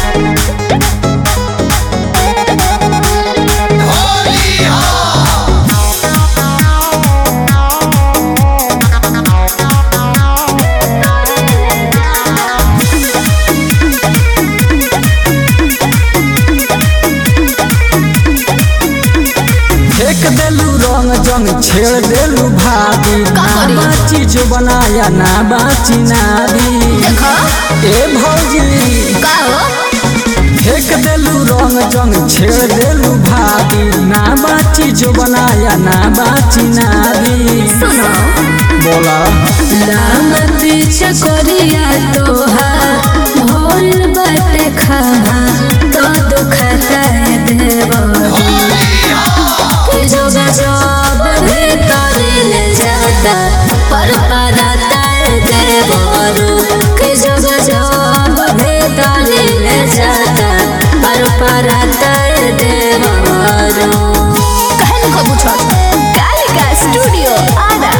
फेंक देलू रंग जंग छेड़ देलू भाभी का ना करी? बाची जो बनाया ना बाची नारी देखो ए भौजी का हो फेंक देलू रंग जंग छेड़ देलू भाभी ना बाची जो बनाया ना बाची नारी सुनो बोला लाम पीछे करिया तोहार भोल बाटे खामा तो दुखता है देवरी कि जो गजब भीतर ले जाता पर पड़ता है देवरू कि जो गजब भीतर ले जाता पर पड़ता है देवरू कहन को पूछो कालिका स्टूडियो आरा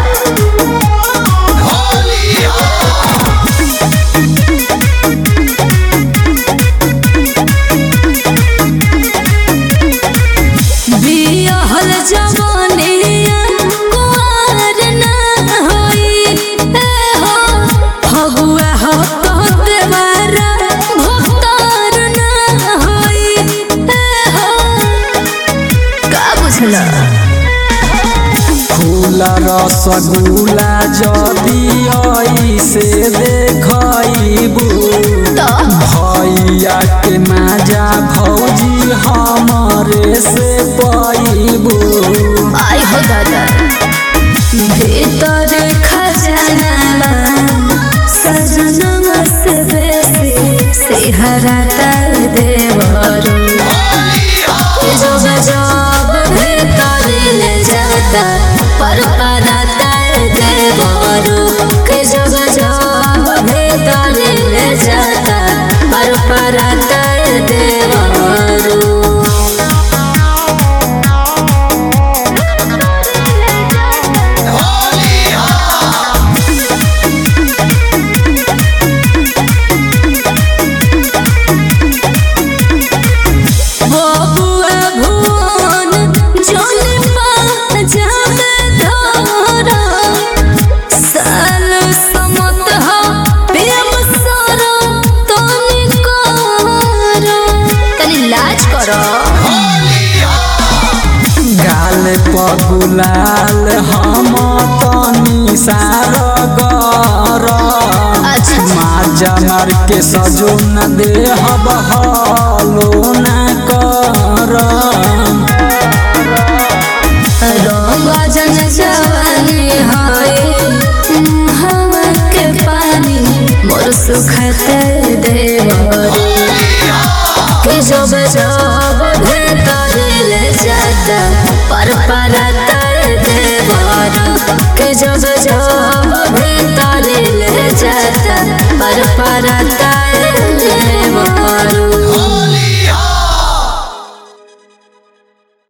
बियाहल जवानिया कुंवर ना होई ए हो फगुआ हो तो देवारा भक्तार ना होई ए हो का बुझला फूला रसगुल्ला जदी आई से देखबू तो भैया के माजा भौजी हमरे से पैबू आई हो दादा भीतर खजाना सजना से बेसी सिहरा तर देवरू जो गजब भीतर ले जाता पर पड़ता देवरू के जो गजब भीतर ले जाता पर पड़ता देवरू बबुआ भुवन जोन पाजामे धरा साल समत हो प्रेम सरो तनी करो तनी लाज करो गाल पगुलाल हम तनी सार गर अच्छा। माजा मार के सजो न दे हलो न कर रंगा जन जवानी हाय हवा के पानी मोर सुखते देवरी कि जब जब भीतर ले जाता पर पर तर देवर कि जब जब